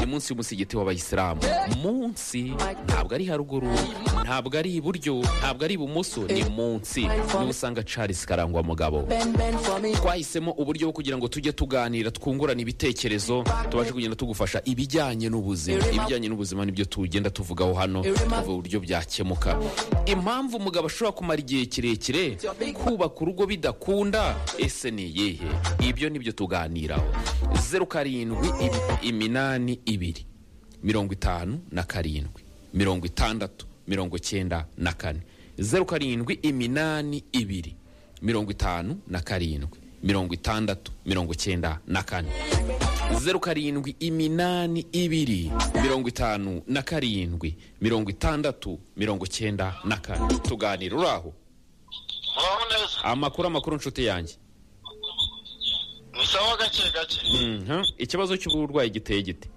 munsi w'umusigiti w'abayisilamu munsi ntabwo ari haruguru ntabwo ari iburyo ntabwo ari ibumoso ni munsi niho usanga Charles karangwa mugabo twahisemo uburyo bwo kugira ngo tujye tuganira twungurana ibitekerezo tubashe kugenda tugufasha ibijyanye n'ubuzima ibijyanye n'ubuzima nibyo tugenda tuvugaho hano tuvuga uburyo byakemuka impamvu umugabo ashobora kumara igihe kirekire kubaka urugo bidakunda ese ni iyihe ibyo nibyo tuganiraho zeru karindwi imi- iminani ibiri mirongo itanu na karindwi mirongo itandatu mirongo icyenda na kane zeru karindwi iminani ibiri mirongo itanu na karindwi mirongo itandatu mirongo icyenda na kane zeru karindwi iminani ibiri mirongo itanu na karindwi mirongo itandatu mirongo icyenda na kane tuganira uraho muraho neza amakuru amakuru nshuti yanjye ni sawa gake gake Mhm. ikibazo cy'uburwayi giteye gite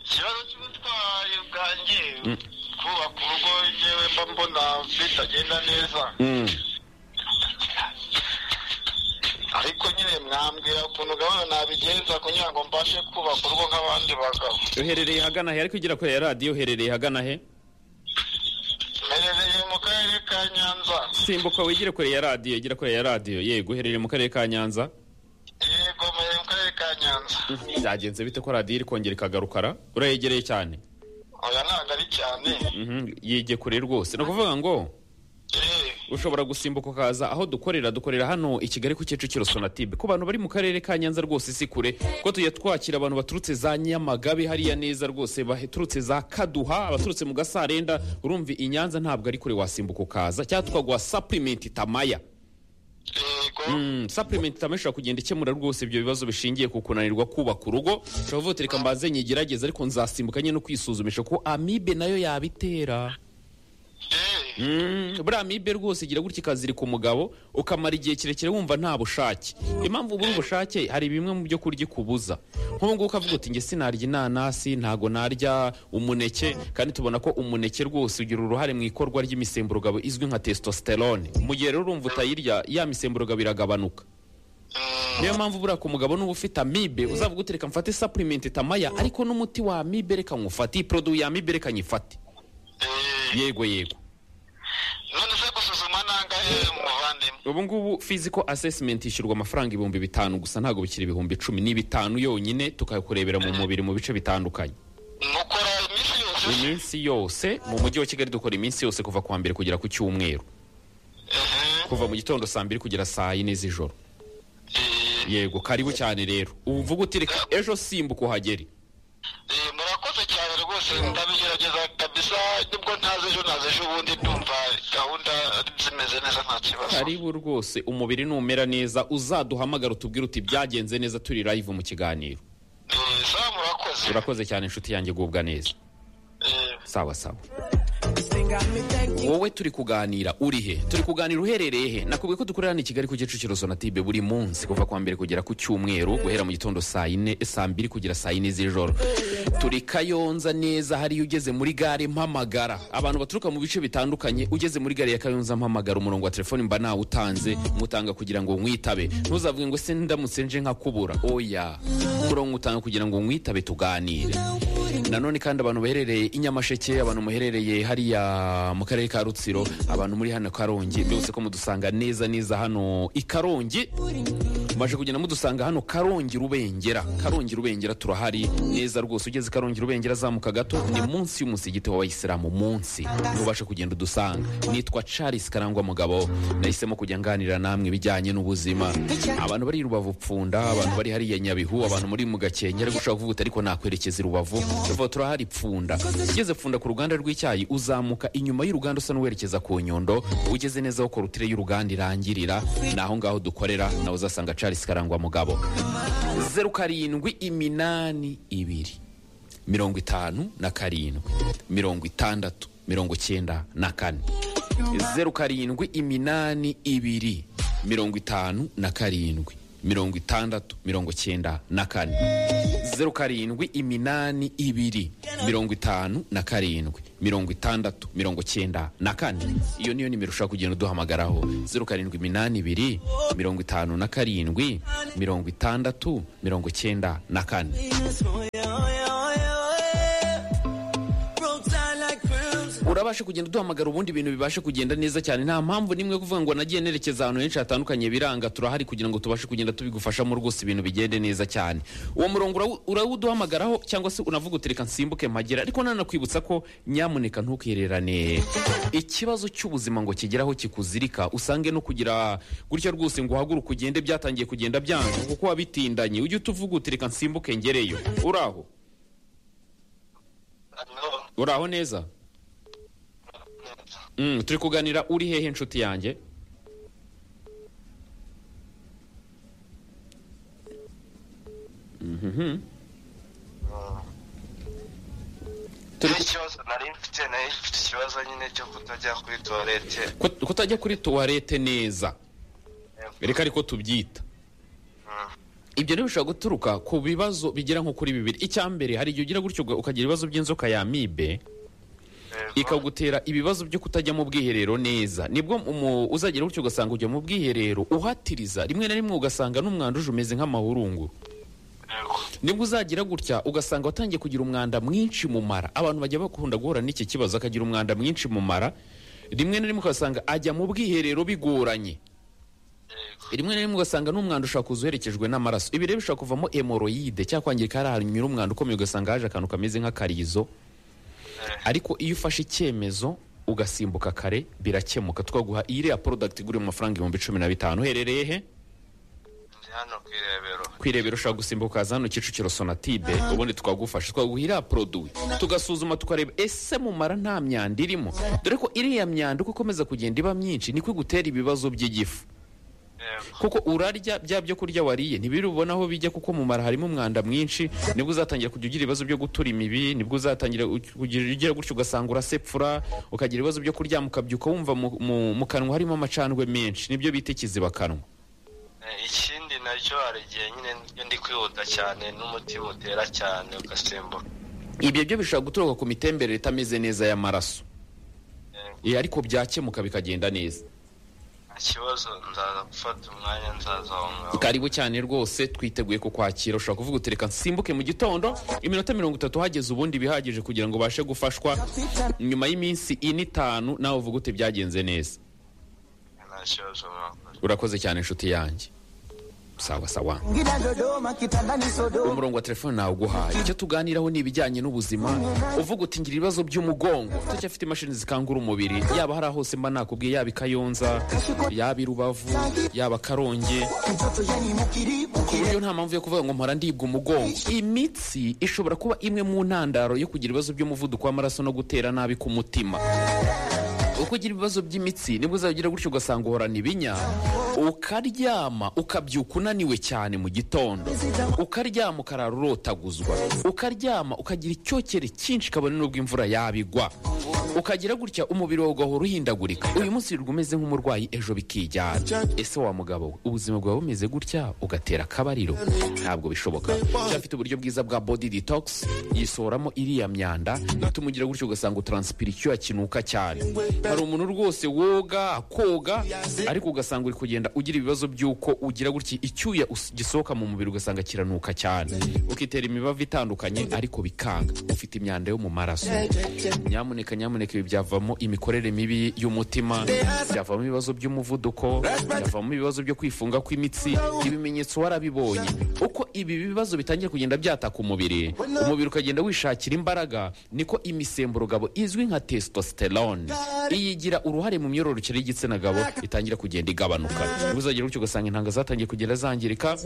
ikibazo cy'ubutwari bwanjye kubaka urugo yewe mba mbona bitagenda neza ariko nyine mwambwira ukuntu gahunda nabigenza kugira ngo mbashe kubaka urugo nk'abandi bagabo uherereye hagana he ariko ugera kuri ya radiyo uherereye hagana he mperereye mu karere ka nyanza simbuka wigire kure ya radiyo igera kure ya radiyo yego uherereye mu karere ka nyanza yego mperereye mu karere ka nyanza byagenze bite ko radiyo iri kongera ikagarukara urayegereye cyane oya ntabwo ari cyane Mhm, yige kure rwose ni ukuvuga ngo Eh, ushobora gusimbuka ukaza aho dukorera dukorera hano i kigali ku kicukiro sonatube ku bantu bari mu karere ka nyanza rwose si kure ko tujya twakira abantu baturutse za nyamagabe hariya neza rwose baturutse za kaduha abaturutse mu gasarenda urumva i nyanza ntabwo ari kure wasimbuka ukaza cyangwa tukaguha sapurimenti tamaya yego Mm, supplement tamwe ishobora kugenda ikemura rwose ibyo bibazo bishingiye ku kunanirwa kubaka urugo ushobora kuvuga uti reka mbanze nyigerageze ariko nzasimbuka nyine no kwisuzumisha ko amibe nayo yabitera Eh, Mm, buriya amibe rwose igira gutya ikazirika umugabo ukamara igihe kirekire wumva nta bushake impamvu ubura ubushake hari bimwe mu byo kurya ikubuza nk'ubu ngubu ukavuga uti nge sinarya inanasi ntago narya umuneke kandi tubona ko umuneke rwose ugira uruhare mu ikorwa ry'imisemburo izwi nka testosterone mu gihe rero urumva utayirya ya misemburo iragabanuka mm, niyo mpamvu buriya ku mugabo n'uba ufite amibe uzavuga uti reka mfate supplement tamaya ariko n'umuti wa amibe reka nywufate iyi produit ya amibe reka nyifate eh, yego yego none se gusuzuma nangahe muvandimwe ubu ngubu physical assessment ishyurwa amafaranga ibihumbi bitanu gusa ntabwo bikiri ibihumbi icumi ni bitanu yonyine tukakurebera mu mubiri mu bice bitandukanye mukora iminsi yose iminsi yose mu mujyi wa kigali dukora iminsi yose kuva ku wa mbere kugera ku cyumweru Mhm. kuva mu gitondo saa mbiri kugera saa yine z'ijoro Eh, yego karibu cyane rero ubu uvuga uti reka ejo simbuka uhagere Eh, murakoze cyane rwose ndabigerageza kabisa nibwo ntazi ejo nazi ejo ubundi ndumva gahunda zimeze neza nta kibazo karibu rwose umubiri numera neza uzaduhamagara utubwire uti byagenze neza turi live mu kiganiro Eh, sawa murakoze urakoze cyane inshuti yanjye gubwa neza Eh, sawa sawa wowe turi kuganira uri he turi kuganira uherereye he nakubwiye ko dukorera hano i kigali ku kicukiro sonatibe buri munsi kuva ku wa mbere kugera ku cyumweru guhera mu gitondo saa yine saa mbiri kugera saa yine z'ijoro turi kayonza neza hariya ugeze muri gare mpamagara abantu baturuka mu bice bitandukanye ugeze muri gare ya kayonza mpamagara umurongo wa telefoni mba nawutanze mutanga kugira ngo mwitabe ntuzavuge ngo se ndamutse nje nkakubura oya umurongo utanga kugira ngo mwitabe tuganire nanone kandi abantu baherereye i nyamasheke abantu muherereye hariya mu karere ka rutsiro abantu muri hano karongi mbese ko mudusanga neza neza hano i karongi maje kugenda mudusanga hano karongi rubengera karongi rubengera turahari neza rwose ugeze i karongi rubengera azamuka gato ni munsi y'umusigiti w'abayisilamu munsi ntubashe kugenda udusanga nitwa charles karangwa mugabo nahisemo kujya nganira namwe ibijyanye n'ubuzima abantu bari i rubavu pfunda abantu bari hariya nyabihu abantu muri mu gakenke ariko ushobora kuvuga uti ariko nakwerekeza i rubavu rubavu turahari pfunda ugeze pfunda ku ruganda rw'icyayi uzamuka inyuma y'uruganda usa n'uwerekeza ku nyundo ugeze neza aho korutire y'uruganda irangirira ni aho ngaho dukorera nawe uzasanga charles karangwa mugabo zeru karindwi iminani ibiri mirongo itanu na karindwi mirongo itandatu mirongo icyenda na kane zeru karindwi iminani ibiri mirongo itanu na karindwi mirongo itandatu mirongo icyenda na kane zeru karindwi iminani ibiri mirongo itanu na karindwi mirongo itandatu mirongo cyenda na kane iyo niyo nimero ushobora kugenda uduhamagaraho zeru karindwi iminani ibiri mirongo itanu na karindwi mirongo itandatu mirongo cyenda na kane urabasha kugenda uduhamagara ubundi ibintu bibasha kugenda neza cyane nta mpamvu n'imwe yo kuvuga ngo nagiye nerekeza ahantu henshi hatandukanye biranga turahari kugira ngo tubashe kugenda tubigufashamo rwose ibintu bigende neza cyane uwo murongo urawu- urawuduhamagaraho cyangwa se unavuga uti reka nsimbuke mpagera ariko nanakwibutsa ko nyamuneka ntukererane ikibazo cy'ubuzima ngo kigeraho kikuzirika usange no kugira gutya rwose ngo uhaguruke ugende byatangiye kugenda byanga kuko wabitindanye ujye utuvuga uti reka nsimbuke ngereyo uraho uraho neza Mm, turi kuganira uri hehe inshuti yanjye Mhm. Turi- ikibazo nari mfite nayo mfite ikibazo nyine cyo kutajya kuri tuwarete Kut- kutajya kuri tuwarete neza reka ariko tubyita ibyo rero bishobora guturuka ku bibazo bigera nko kuri bibiri icya mbere hari igihe ugira gutyo uga- ukagira ibibazo by'inzoka ya mibe ikagutera ibibazo byo kutajya mu bwiherero neza nibwo umu- uzagera gutyo ugasanga ujya mu bwiherero uhatiriza rimwe na rimwe ugasanga n'umwanda uje umeze nk'amahurungu nibwo uzagira gutya ugasanga watangiye kugira umwanda mwinshi mu mara abantu bajya bakunda guhura n'iki kibazo akagira umwanda mwinshi mu mara rimwe na rimwe ugasanga ajya mu bwiherero bigoranye rimwe na rimwe ugasanga n'umwanda ushobora kuza uherekejwe n'amaraso ibi rero bishobora kuvamo hemoroyide cyangwa kwangirika hari ahantu unyura umwanda ukomeye ugasanga haje akantu kameze nk'akarizo ariko iyo ufashe icyemezo ugasimbuka kare birakemuka twaguha iyi iriya porodagiti igura mu mafaranga ibihumbi cumi na bitanu uherereye he hano ku irebero kwirebera ushobora gusimbuka ukaza hano kicukiro sonatibe ubundi tukagufasha twaguha iriya poroduwi tugasuzuma tukareba ese mu mara nta myanda irimo dore ko iriya myanda uko ikomeza kugenda iba myinshi niko igutera ibibazo by'igifu yego kuko urarya bya byo kurya wariye ntibiri ubona aho bijya kuko mu mara harimo umwanda mwinshi nibwo uzatangira kujya ugira ibibazo byo gutura imibi nibwo uzatangira u- kugira ugira gutyo ugasanga urasepfura ukagira ibibazo byo kuryama ukabyuka wumva mu- mu- mu kanwa harimo amacandwe menshi nibyo bita ikizibakanwa Eh, ikindi nacyo hari igihe nyine iyo ndi kwihuta cyane n'umutima utera cyane ugasimbuka ibyo byo bishobora guturuka ku mitemberere itameze neza y'amaraso Yego. Eh, ariko byakemuka bikagenda neza nta kibazo nzaza gufata umwanya nzaza aho ngaho karibu cyane rwose twiteguye kukwakira ushobora kuvuga uti reka nsimbuke mu gitondo iminota mirongo itatu hageze ubundi bihagije kugira ngo ubashe gufashwa nyuma y'iminsi ine itanu nawe uvuga uti byagenze neza nta kibazo mwakora urakoze cyane inshuti yanjye sawa sawa Ngida Dodoma kitandani Sodoma umurongo wa telefone nawe uguhaye icyo tuganiraho ni ibijyanye n'ubuzima uvuga uti ngira ibibazo by'umugongo utacyafite imashini zikangura umubiri yaba hari hose mba nakubwiye yaba i kayonza yaba i rubavu yaba karongi mtoto yani mukiribu ku buryo nta mpamvu yo kuvuga ngo mpora ndibwa umugongo imitsi ishobora kuba imwe mu ntandaro yo kugira ibibazo by'umuvuduko w'amaraso no gutera nabi k'umutima uko ugira ibibazo by'imitsi nibwo uzagira gutyo ugasanga uhorana ibinya ukaryama ukabyuka unaniwe cyane mu gitondo ukaryama ukarara urotaguzwa ukaryama ukagira icyokere cyinshi kabone n'ubwo imvura yabigwa ukagira gutya umubiri wawe ugahora uhindagurika uyu munsi wirirwa umeze nk'umurwayi ejo bikijyana ese wa mugabo we ubuzima bwawe bumeze gutya ugatera akabariro ntabwo bishoboka cyafite uburyo bwiza bwa body detox yisohoramo iriya myanda ituma ugira gutyo ugasanga utaransipira icyuya kinuka cyane hari umuntu rwose woga akoga ariko ugasanga uri kugenda ugira ibibazo by'uko ugira gutya icyuya us- gisohoka mu mubiri ugasanga kiranuka cyane ukitera imibavu itandukanye ariko bikanga ufite imyanda yo mu maraso nyamuneka nyamuneka ibi byavamo imikorere mibi y'umutima byavamo ibibazo by'umuvuduko byavamo ibibazo byo kwifunga kw'imitsi ibimenyetso warabibonye uko ibi bibazo bitangiye kugenda byataka umubiri umubiri ukagenda wishakira imbaraga niko imisemburo gabo izwi nka testosterone iyigira uruhare mu myororokere y'igitsina gabo itangira kugenda igabanuka uzagira gutyo ugasanga intanga zatangiye kugenda zangirika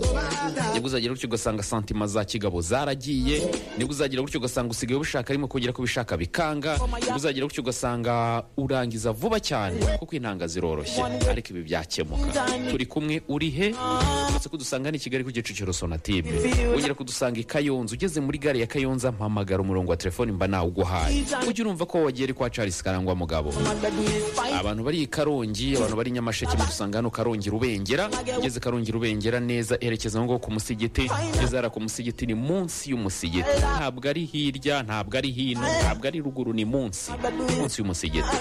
nibwo uzagira gutyo ugasanga santima za kigabo zaragiye nibwo uzagira gutyo ugasanga usigaye ubishaka arimo kongera kubishaka bikanga nibwo uzagira rero gutyo ugasanga urangiza vuba cyane kuko intanga ziroroshye ariko ibi byakemuka turi kumwe uri he uretse kudusanga ni i kigali ku gicukiro sonatube wongera kudusanga i kayonza ugeze muri gare ya kayonza mpamagara umurongo wa telefoni mba nawuguhaye ujye urumva ko wagiye ari kwa charles karangwa mugabo abantu bari i karongi abantu bari i nyamasheke mudusanga hano karongi rubengera ugeze karongi rubengera neza erekeza ngo ku musigiti ugeze hariya ku musigiti ni munsi y'umusigiti ntabwo ari hirya ntabwo ari hino ntabwo ari ruguru ni munsi munsi y'umusigiti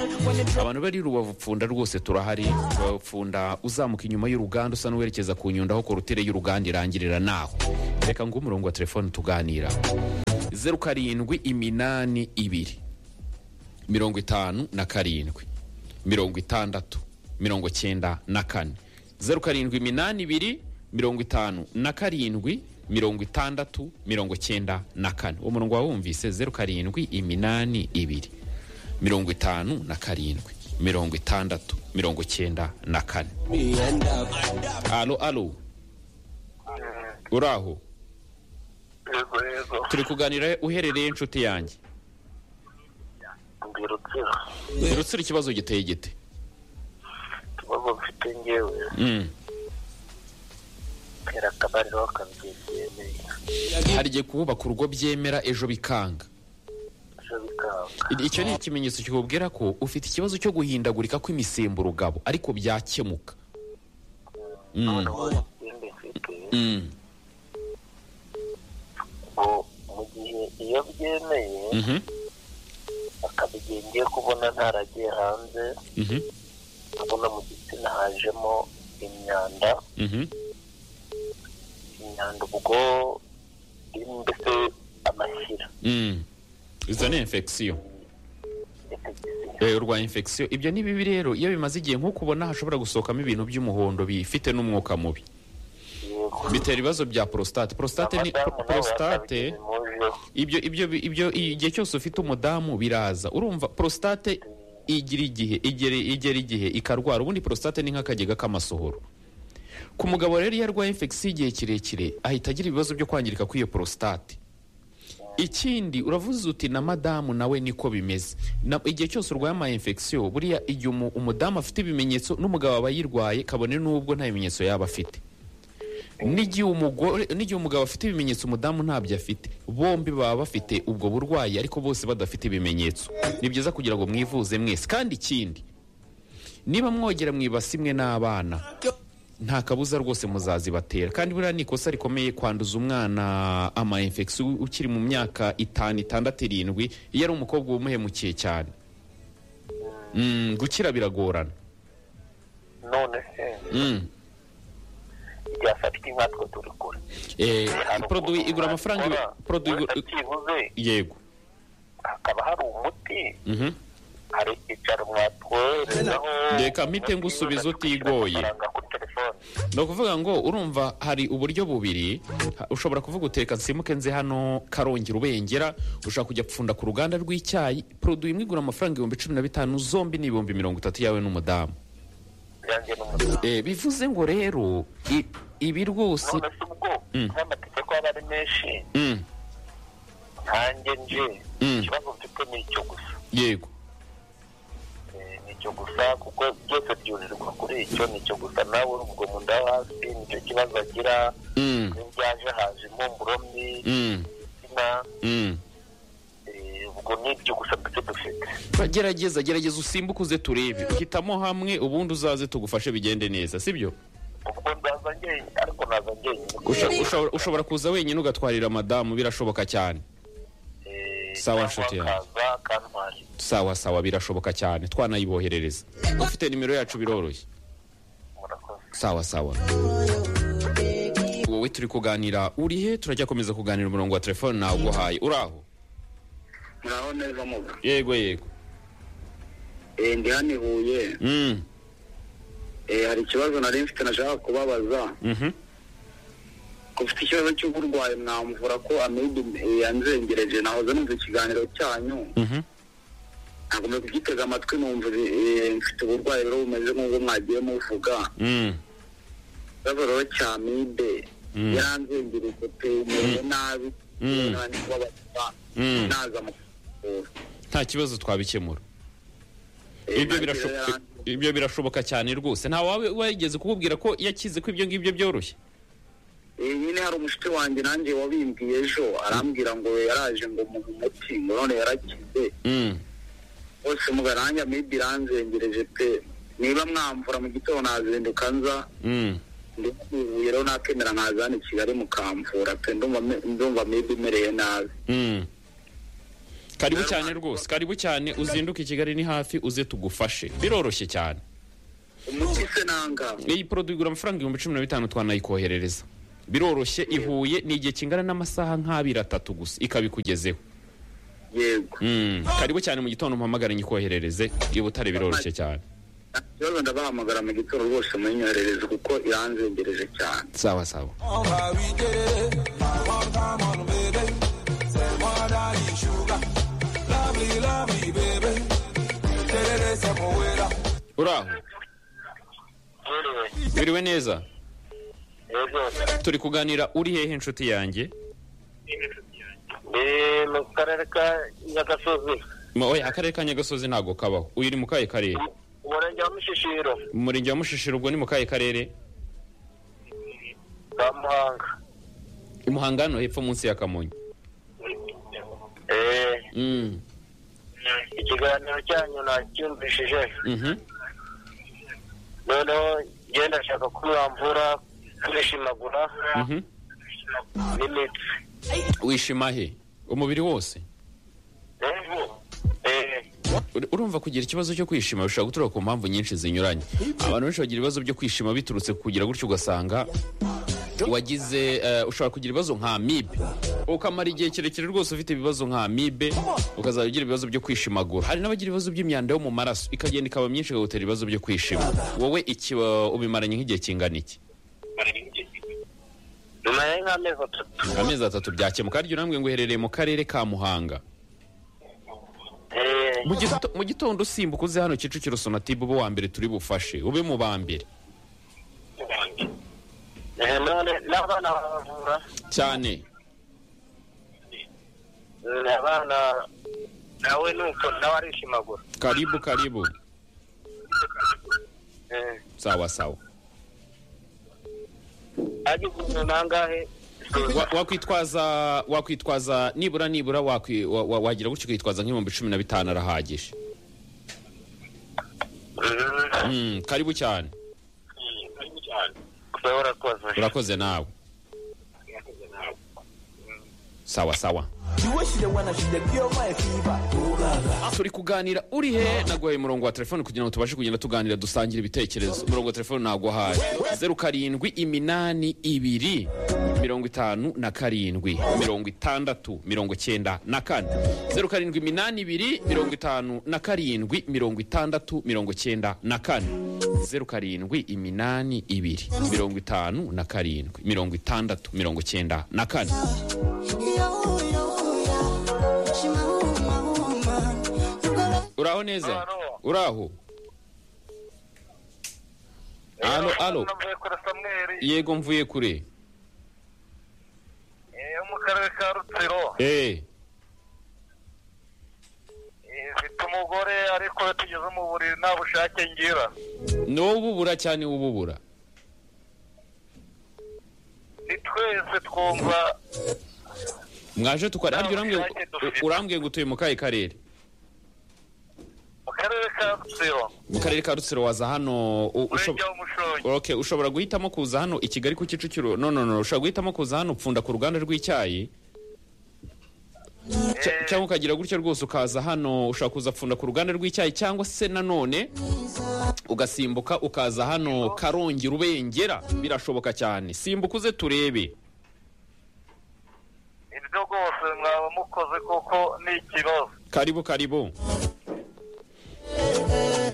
abantu bari rubavu pfunda rwose turahari rubavu pfunda uzamuka inyuma y'uruganda usa n'uwerekeza ku nyundo aho korutire y'uruganda irangirira naho reka ngo umurongo wa telefone tuganira zeru karindwi iminani ibiri mirongo itanu na karindwi mirongo itandatu mirongo cyenda na kane zeru karindwi iminani ibiri mirongo itanu na karindwi mirongo itandatu mirongo cyenda na kane uwo murongo wawumvise zeru karindwi iminani ibiri mirongo itanu na karindwi mirongo itandatu mirongo cyenda na kane alo alo uraho yego yego turi kuganira uherereye inshuti yanjye ndi rutsiro rutsira ikibazo giteye gite ikibazo mfite ngewe Mm. tera akabariro bakabyegereye hari igihe kubaka urugo byemera ejo bikanga ejo bikanga I- icyo ni ikimenyetso kikubwira ko ufite ikibazo cyo guhindagurika kw'imisemburo ugabo ariko byakemuka Mm. noneho ikindi mfite Mm. ngo mu gihe iyo byemeye Mhm. akaba igihe ngiye kubona ntaragiye hanze Mhm. nkabona mu gitsina hajemo imyanda Mhm. imyanda ubwo iri mbese amashyira Mm. izo ni infection infection. Eh, urwaye infection ibyo ni bibi rero iyo bimaze igihe nk'uko ubona hashobora gusohokamo ibintu by'umuhondo bifite n'umwuka mubi Yego. bitera ibibazo bya prostate prostate ni Abadamu nabo prostate bakabigizemo uruhare. ibyo ibyo ibyo igihe cyose ufite umudamu biraza urumva prostate igira igihe igera igera igihe ikarwara ubundi prostate ni nk'akagega k'amasohoro ku mugabo rero iyo arwaye infection igihe kirekire ahita agira ibibazo byo kwangirika kw'iyo prostate ikindi uravuze uti na madamu nawe niko bimeze Na- igihe cyose urwaye ama infection buriya igihe umu- umudamu afite ibimenyetso n'umugabo aba yirwaye kabone n'ubwo nta bimenyetso yaba afite n'igihe umugore n'igihe umugabo afite ibimenyetso umudamu ntabyo afite bombi baba bafite ubwo burwayi ariko bose badafite ibimenyetso ni byiza kugira ngo mwivuze mwese kandi ikindi niba mwogera mwibasi imwe n'abana nta kabuza rwose muzazibatera kandi buriya ni ikosa rikomeye kwanduza umwana ama infection ukiri mu myaka itanu itandatu irindwi iyo ari umukobwa wumuhemukiye cyane Mm, gukira biragorana none se Mm. ryafatwa inka twe turi kure Eh, Hari produit ukuntu igura amafaranga wabikora, produit igura- uretse byibuze yego hakaba hari umuti Mhm. hari icyicaro mwatwoherezaho Reka mpite ngusubiza utigoye. amafaranga kuri telefone ni ukuvuga ngo urumva hari uburyo bubiri ha- ushobora kuvuga uteka nsimuke nze hano karongi rubengera ushobora kujya pfunda ku ruganda rw'icyayi produit imwe igura amafaranga ibihumbi cumi na bitanu zombi ni ibihumbi mirongo itatu yawe n'umudamu byanjye n'umudamu Eh, bivuze ngo rero i- ibi rwose none se ubwo nk'amategeko aba ari menshi Mm, nkanjye nje Mm. ikibazo mfite ni icyo gusa yego Eh, ni icyo gusa kuko byose byurirwa kuri icyo ni icyo gusa nawe urubwo mu nda yo hasi nicyo kibazo agira Mm, iyo byaje haje impumuro mbi mm, izina mm. eh, ubwo ni ibyo gusa mbese dufite Ba- gerageza gerageza usimbuke uze turebe hitamo hamwe ubundi uzaze tugufashe bigende neza sibyo ubwo ndaza njyenyine ariko naza njyenyine Usha- ushobora- ushobora kuza wenyine ugatwarira madamu birashoboka cyane Eh, Sawa, cyangwa nshuti yanjye. akaza akantwara sawa sawa birashoboka cyane twanayiboherereza ufite nimero yacu biroroshye murakoze sawa sawa wowe turi kuganira uri he turajya komeza kuganira umurongo wa telefone nawuguhaye uraho naho neza muga yego yego Eh, ndi hano i huye Mm, Eh, hari ikibazo nari mfite nashaka kubabaza mhm. ko mfite ikibazo cy'uburwayi mwamvura ko amibe eh, yanzengereje nahoze numva ikiganiro cyanyu Mhm. nagomba kugitega amatwi numva eh, mfite uburwayi rero bumeze nk'ubwo mwagiye muvuga Mm, ikibazo rero cya amibe Mm. yaranzengereje pe mewe nabi Mm. nandi kubabaza Mm. naza mu kuvura nta kibazo twabikemura Eh, ibyo ntangiriro birashoboka ya- ibyo birashoboka cyane rwose nta wawe wigeze kukubwira ko iyo akize ko ibyo ngibyo byoroshye Eh, nyine hari umushuti wanjye nanjye wabimbwiye ejo arambwira ngo yaraje ngo mu muti ngo none yarakize Mm. bose mugaranja maybe iranzengereje pe niba mwamvura mu gitondo nazinduka nza Mm. ndikubuye rero nakemera nkaza hano i kigali mukamvura pe ndumva me- ndumva maybe imereye nabi Mm. karibu cyane rwose karibu cyane uzinduke i kigali ni hafi uze tugufashe biroroshye cyane umuti se nanga iyi poroduwi igura amafaranga ibihumbi cumi na bitanu twanayikoherereza biroroshye ihuye ni igihe kingana n'amasaha nk'abiri atatu gusa ikabikugezeho yego Mm. karibu cyane mu gitondo mpamagare nyikoherereze i butare biroroshye cyane nta kibazo ndabahamagara mu gitondo rwose munyoherereze kuko iranzengereje cyane sawa sawa on va we did it. One time on baby. Say one day sugar. Lovely, lovely baby. Did it, say more with her. uraho biriwe neza yego turi kuganira uri hehe inshuti yanjye ni mu karere ka nyagasozi Ma- oya akarere ka nyagasozi ntabwo kabaho uyu uri mu kahe karere umurenge wa mushishiro mu murenge wa mushishiro ubwo ni mu kahe karere ka muhanga i muhanga hano hepfo munsi ya kamonyi Eh, Mm. ikiganiro cyanyu nacyumvishije Mhm. noneho ngenda ndashaka ko mwamvura kwishimagura Mhm. n'imitsi wishima he umubiri wose Eh, Ur- urumva kugira ikibazo cyo kwishima bishobora guturuka ku mpamvu nyinshi zinyuranye abantu benshi bagira ibibazo byo kwishima biturutse ku kugira gutyo ugasanga wagize eh, ushobora kugira ibibazo nka amibe ukamara igihe kirekire rwose ufite ibibazo nka amibe ukazajya ugira ibibazo byo kwishimagura hari n'abagira ibibazo by'imyanda yo mu maraso ikagenda ikaba myinshi ikagutera ibibazo byo kwishima wowe iki wa- ubimaranye nk'igihe kingana iki nyuma ya nk'amezi atatu amezi atatu byakemuka harya urambwe ngo uherereye mu karere ka muhanga Eh, Mu gito- mu gitondo usimbuka uze hano kicukiro sonatube ube uwa mbere turi bufashe ube mu ba mbere eh, none n'abana baravura cyane Mm, abana nawe nuko nawe arishimagura karibu karibu Eh, sawa sawa agize umuntu angahe Wa- wakwitwaza wakwitwaza nibura nibura wakwi- wa- wa- wagira gutyo ukitwaza nk'ibihumbi cumi na bitanu arahagije Mm, Mm, karibu cyane wewe urakoze urakoze nawe sawa sawa The way she the wanna, she the pure my fever. turi kuganira uri he naguhaye umurongo wa telefone kugira ngo tubashe kugenda tuganira dusangira ibitekerezo umurongo wa telefone naguhaye zeru karindwi iminani ibiri mirongo itanu na karindwi mirongo itandatu mirongo icyenda na kane zeru karindwi iminani ibiri mirongo itanu na karindwi mirongo itandatu mirongo icyenda na kane zeru karindwi iminani ibiri mirongo itanu na karindwi mirongo itandatu mirongo icyenda na kane uraho neza Alo. uraho alo alo navuye kuri samweri yego mvuye kure eh, yo mu karere ka rutsiro eh Eh, mfite umugore ariko iyo tugeze mu buriri nta bushake ngira n'ububura cyane ububura ni twese twumva mwaje tukora ariko urambwiye ngo- Nta bushake dufite. urambwiye ngo utuye mu kahe karere mu karere ka rutsiro mu karere ka rutsiro waza hano u- ushob- umurenge w'umushongi okay ushobora guhitamo kuza hano i kigali ku kicukiro no no no ushobora guhitamo kuza hano upfunda ku ruganda rw'icyayi Cya- Eh. cyangwa ukagira gutyo rwose ukaza hano ushobora kuza pfunda ku ruganda rw'icyayi cyangwa se nanone ugasimbuka ukaza hano karongi rubengera birashoboka cyane simbuka uze turebe ibyo rwose mwaba mukoze kuko ni ikibazo karibu karibu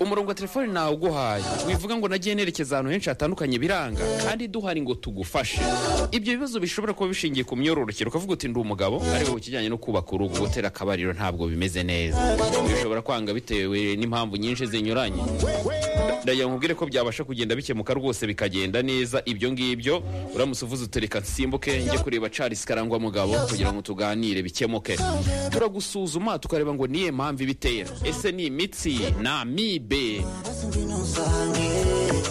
murongo wa telefoni nawe uguhaye wivuga ngo nagiye nerekeza ahantu henshi hatandukanye biranga kandi duhari ngo tugufashe ibyo bibazo bishobora kuba bishingiye ku myororokere ukavuga uti ndi umugabo ariko ku kijyanye no kubaka urugo gutera akabariro ntabwo bimeze neza bishobora kwanga bitewe n'impamvu nyinshi zinyuranye ndagira ngo nkubwire ko byabasha kugenda bikemuka rwose bikagenda neza ibyo ngibyo uramutse uvuze utereka nsimbuke njye kureba Charles Karangwa mugabo kugira ngo tuganire bikemuke turagusuzuma tukareba ngo niye mpamvu ibitera ese ni imitsi ni amibe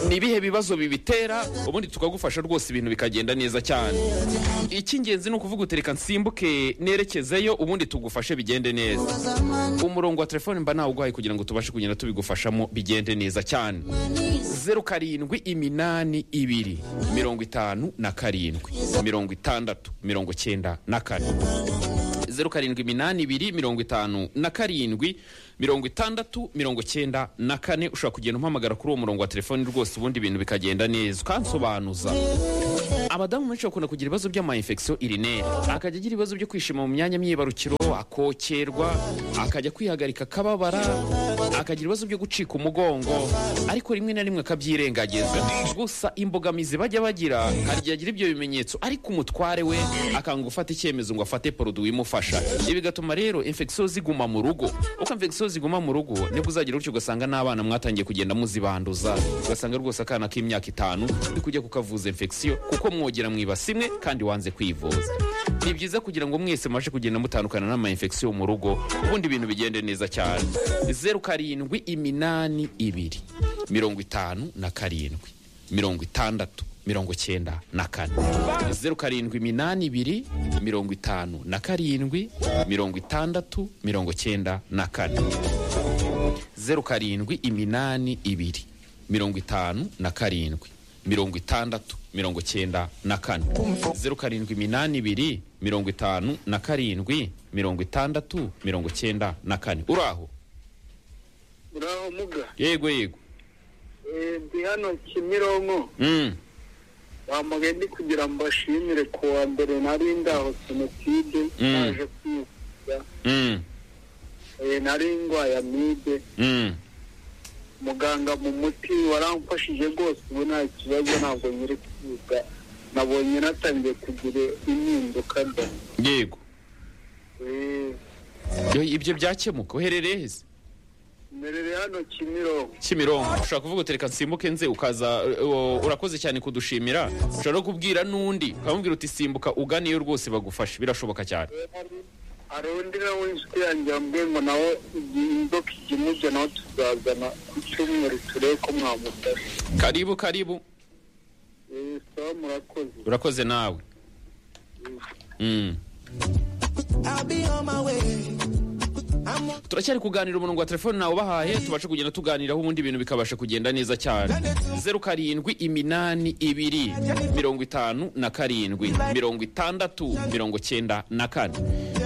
ni ibihe bibazo bibitera ubundi tukagufasha rwose ibintu bikagenda neza cyane icy'ingenzi ni ukuvuga utereka nsimbuke nerekezeyo ubundi tugufashe bigende neza umurongo wa telefone mba nawuguhaye kugira ngo tubashe kugenda tubigufashamo bigende neza cyane zeru karindwi iminani ibiri mirongo itanu na karindwi mirongo itandatu mirongo cyenda na kane zeru karindwi iminani ibiri mirongo itanu na karindwi mirongo itandatu mirongo cyenda na kane ushobora kugenda umpamagara kuri uwo murongo wa telefoni rwose ubundi ibintu bikagenda neza ukansobanuza abadamu benshi bakunda kugira ibibazo by'amayinfekisiyo irineri akajya agira ibibazo byo kwishima mu myanya myibarukiro akokerwa akajya kwihagarika akababara akagira ibibazo byo gucika umugongo ariko rimwe na rimwe akabyirengagiza gusa imbogamizi bajya bagira hari igihe agira ibyo bimenyetso ariko umutware we akanga gufata icyemezo ngo afate poroduwi imufasha ibi bigatuma rero infekisiyo ziguma mu rugo uko infekisiyo ziguma mu rugo nibwo uzagira utyo ugasanga n'abana mwatangiye kugenda muzibanduza ugasanga rwose akana k'imyaka itanu uri kujya kukavuza infekisiyo kuko mwogera mwibasi imwe kandi wanze kwivuza ni byiza kugira ngo mwese mubashe kugenda mutandukana n'amayinfekisiyo mu rugo ubundi ibintu bigende neza cyane zeru karindwi iminani ibiri mirongo itanu na karindwi mirongo itandatu mirongo cyenda na kane zeru karindwi iminani ibiri mirongo itanu na karindwi mirongo itandatu mirongo cyenda na kane zeru karindwi iminani ibiri mirongo itanu na karindwi mirongo itandatu mirongo cyenda na kane zeru karindwi iminani ibiri mirongo itanu na karindwi mirongo itandatu mirongo cyenda na kane uraho uraho muga yego yego Eh, ndi hano kimironko Mm. bamugaye ndi kugira ngo mbashimire ku wa mbere nari ndaho senotide Mm. naje kwivuza Mm. Eh, nari ndwaye amibe Mm. muganga mu muti waramfashije rwose ubu nta kibazo ntabwo nyiri kwiga nabonye natangiye kugira impinduka mba yego Eh, Yo, ibyo byakemuka uherereye heza mberere hano kimironko kimironko ushobora kuvuga utereka nsimbuke nze ukaza uh, urakoze cyane kudushimira ushobora no kubwira n'undi ukamubwira uti simbuka uganiyo rwose bagufashe birashoboka cyane hari undi nawe inshuti yanjye yambwiye ngo nawe igihe inzoka ijya imujya nawe tuzazana ku cyumweru turebe ko mwamufasha karibu karibu Eh, sawa murakoze urakoze nawe Mm. I'll be on my way. I'm on turacyari kuganira umurongo wa telefone nawe ubahaye tubashe kugenda tuganiraho ubundi ibintu bikabasha kugenda neza cyane zeru karindwi iminani ibiri mirongo itanu na karindwi mirongo itandatu mirongo cyenda na kane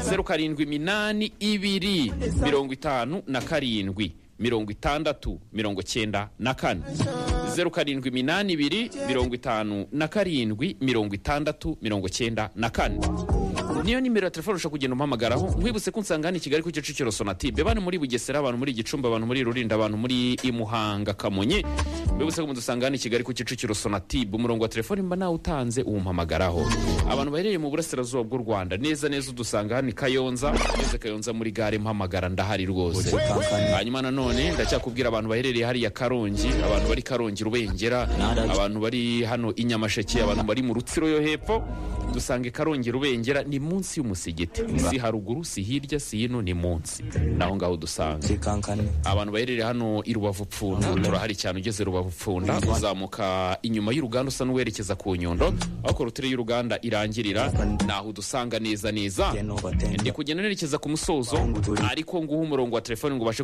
zeru karindwi iminani ibiri mirongo itanu na karindwi mirongo itandatu mirongo cyenda na kane zeru karindwi iminani ibiri mirongo itanu na karindwi mirongo itandatu mirongo cyenda na kane niyo nimero ya telefone ushobora kugenda umpamagaraho mwibutse ko unsanga hano i kigali ku kicukiro sonatube bantu muri bugesera abantu muri gicumbi abantu muri rulindo abantu muri imuhanga kamonyi mwibutse ko mudusanga hano i kigali ku kicukiro sonatube umurongo wa telefone mba nawe utanze uwumpamagaraho abantu baherereye mu burasirazuba bw'u rwanda neza neza udusanga hano i kayonza ngeze kayonza muri gare mpamagara ndahari rwose hanyuma nanone ndacyakubwira abantu baherereye hariya karongi abantu bari karongi rubengera abantu bari hano i nyamasheke abantu bari mu rutsiro yo hepfo dusange karongi rubengera ni munsi y'umusigiti si haruguru si hirya si hino ni munsi naho ngaho dusanga Kankane. abantu baherereye hano i rubavu pfunda turahari cyane ugeze rubavu pfunda uzamuka inyuma y'uruganda usa n'uwerekeza ku nyundo aho korutire y'uruganda irangirira naho udusanga neza neza ndi kugenda nerekeza ku musozo ariko nguha umurongo wa telefone ngo ubashe